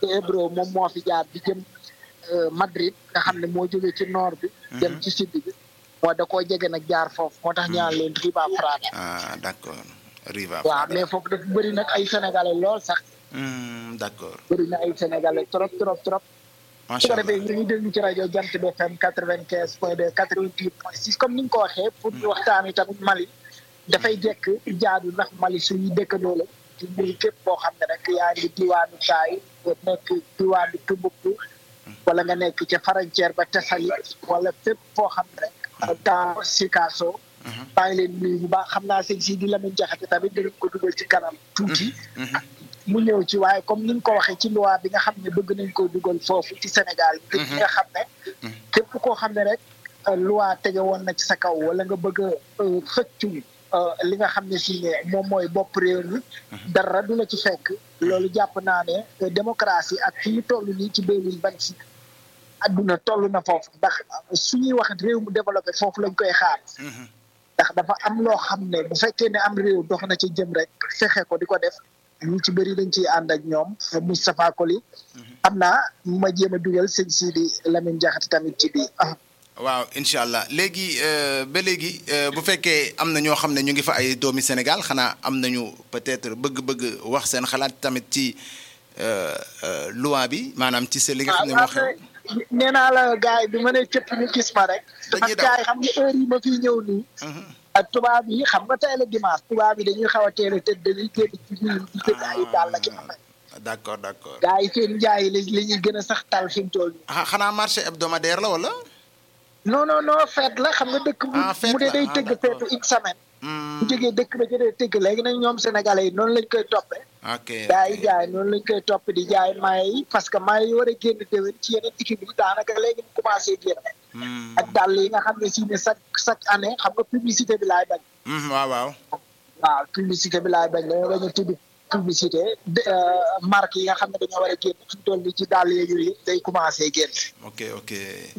Ebro moom moo fi jaar di jëm Madrid nga xam ne moo jógee ci nord bi. dem ci sud bi. moo da koo jege nag jaar foofu moo tax ñaan leen Riva Frada. ah d' accord Riva waaw mais foofu dafa bëri nag ay sénégalais lool sax. d' accord. bëri na ay sénégalais trop trop trop. su ko defee ñu ngi déglu ci rajo Jant bi FM quatre vingt quinze point deux quatre vingt huit point six comme ni nga ko waxee pour ñu waxtaanee tamit Mali. dafay jekk jaadu ndax Mali suñu dëkkandoo la. ci mbir képp boo xam ne rek yaa ngi diwaanu Taay nekk diwaanu Tumbuktu. wala nga nekk ca frontière ba Tessali wala fépp foo xam ne rek. dans Sikasso. maa ngi leen nuyu bu baax xam naa sëñ si di Lamine Jaxate tamit dinañ ko dugal ci kanam tuuti. mu ñëw ci waaye comme ni nga ko waxee ci loi bi nga xam ne bëgg nañ koo dugal foofu ci Sénégal. ngir nga xam ne. képp koo xam ne rek loi tege woon na ci sa kaw wala nga bëgg a xëccu li nga xam ne si ne moom mooy bopp réew mi. dara du la ci fekk. loolu jàpp naa ne démocratie ak fi ñu toll nii ci deux mille vingt six adduna toll na foofu ndax suñuy wax réew mu développé foofu lañ koy xaar. ndax dafa am loo xam ne bu fekkee ne am réew dox na ci jëm rek fexe ko di ko def ñu ci bëri dañ ciy ànd ak ñoom Moustapha Koli. xam naa ma jéem a dugal sëñ Sidi Lamine Diakhaté tamit ci biir. waaw incha allah léegi ba léegi bu fekkee am na ñoo xam ne ñu ngi fa ay doomi Sénégal xanaa am nañu peut-être bëgg-bëgg wax seen xalaat tamit ci loi bi maanaam ci sa li nga xam ne moo xew. nee naa la gars yi bi ma ne cëpp ñu gis ma rek. dañuy gars yi xam nga heure yi ma fiy ñëw nii. ak tubaab yi xam nga tey la dimanche tubaab yi dañuy xaw a teel a tëdd dañuy génn ci biir di jënd ay dàll ak d' accord d' accord. gars yi seen njaay li li ñuy gën a sax tal fi mu toll nii. ah xanaa marché hebdomadaire la wala. non non non fête la xam nga dëkk. ah fête mu dee day la, ah, tëgg d'accord. feetu une semaine. bu jógee dëkk ba jëlee tëgg léegi nag ñoom sénégalais yi noonu lañ koy toppee. ok gaa yi jaay noonu lañ koy topp di jaay maye yi parce que maye yi war a génn déwén ci yeneen équipe yi daanaka léegi mu commencé génn. Hmm. ak dàll yi nga xam ne si ne chaque chaque année xam nga publicité bi laay bañ. Hmm, waaw waaw. waaw publicité bi laay bañ dañoo bañ a tudd publicité de marque yi nga xam ne dañoo war a génn fi mu toll nii ci dàll yeeg yooyu yëpp day commencé génn. ok ok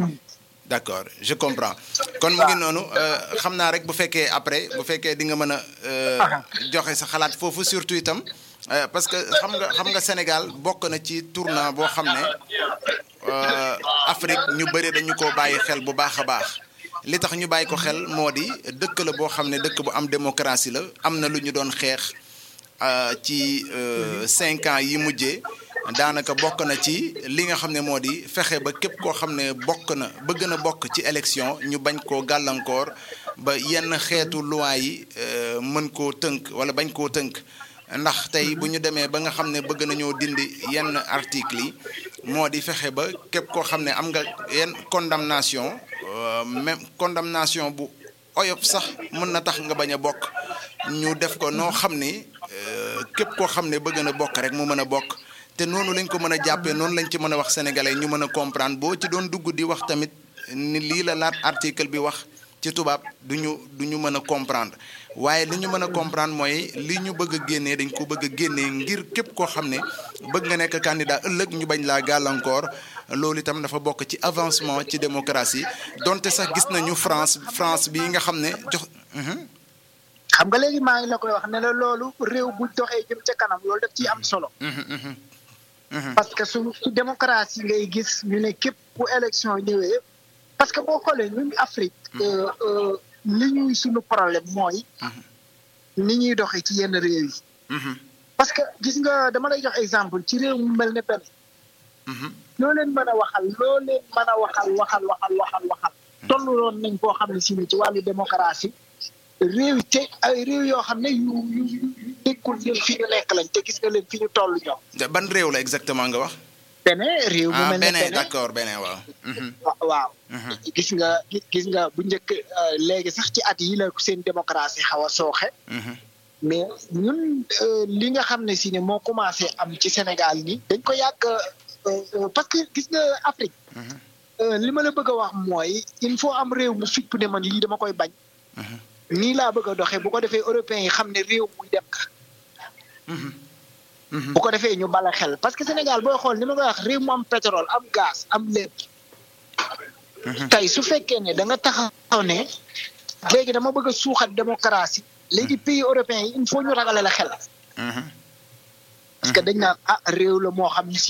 d' accord je comprends kon mu ngi noonu euh, xam naa rek bu fekkee après bu fekkee di nga mën a euh, joxe sa xalaat foofu surtout itam euh, parce que xam nga xam nga Sénégal bokk na ci tournant boo xam ne euh, Afrique ñu bëri dañu ko bàyyi xel bu baax a baax li tax ñu bàyyi ko xel moo di dëkk la boo xam ne dëkk bu am démocratie la am na lu ñu doon xeex euh, ci euh, cinq ans yi mujjee daanaka bokk na ci li nga xam ne moo di fexe ba képp koo xam ne bokk na bëgg na bokk ci élection ñu bañ koo gàllankoor ba yenn xeetu loi yi euh, mën koo tënk wala bañ koo tënk ndax tey bu ñu demee ba nga xam ne bëgg nañoo dindi yenn article yi moo di fexe ba képp koo xam ne am nga yenn condamnation euh, même condamnation bu oyof sax mën na tax nga bañ a bokk ñu def ko noo xam ni euh, képp koo xam ne bëgg na bokk rek mu mën a bokk te noonu lañ ko mën a jàppee noonu lañ ci mën a wax sénégalais ñu mën a comprendre boo ci doon dugg di wax tamit ni lii la laat article bi wax ci tubaab du ñu du ñu mën a comprendre waaye li ñu mën a comprendre mooy li ñu bëgg a génnee dañ ko bëgg a génnee ngir képp koo xam ne bëgg nga nekk candidat ëllëg ñu bañ laa gàllankoor loolu itam dafa bokk ci avancement ci démocratie donte sax gis nañu France France bii nga xam ne jox. Mhm. xam nga léegi maa ngi la koy wax ne la loolu réew bu doxee jëm ca kanam loolu daf ciy am solo. Mhm, mhm. Mhm. parce que su su démocratie ngay gis ñu ne képp bu élection ñëwee parce que boo xoolee ñun Afrique. euh, euh, li ñuy suñu problème mooy. ni ñuy doxee ci yenn réew yi. Mhm, parce que gis nga dama lay jox exemple ci réew mu mel ne benn mhm. loo leen mën a waxal loo leen mën a waxal waxal waxal waxal waxal. tolluloon nañ koo xam ne si ne ci wàllu démocratie réew yi te ay réew yoo xam ne yu yu yu yu nekkul ñun fi ñu nekk lañ te gis nga leen fi ñu toll ñoom. ban réew la exactement nga wax. beneen réew mu ah mel ne beneen beneen d'accord beneen waaw. Mhm, wa- waaw. mhm. gis nga gis gis nga bu njëkk euh, léegi sax ci at yi la seen démocratie xaw a sooxe Mhm, mais ñun euh, li nga xam ne si ne moo commencé am ci Sénégal nii dañ ko yàgg euh, euh, parce que gis nga Afrique mhm, euh, li ma la bëgg a wax mooy il faut am réew mu fipp ne man lii dama koy bañ mhm, nii laa bëgg a doxee bu ko defee européens yi xam ne réew muy dem ka mhm, mhm. bu ko defee ñu bala xel parce que Sénégal booy xool ni ma koy wax réew mu am pétrole am gaz am lépp tey su fekkee ne da nga taxaw ne léegi dama bëgg a suuxat démocratie léegi pays européens yi il faut ñu ragale la xel Mhm. parce que dañ naan ah réew la moo xam ne si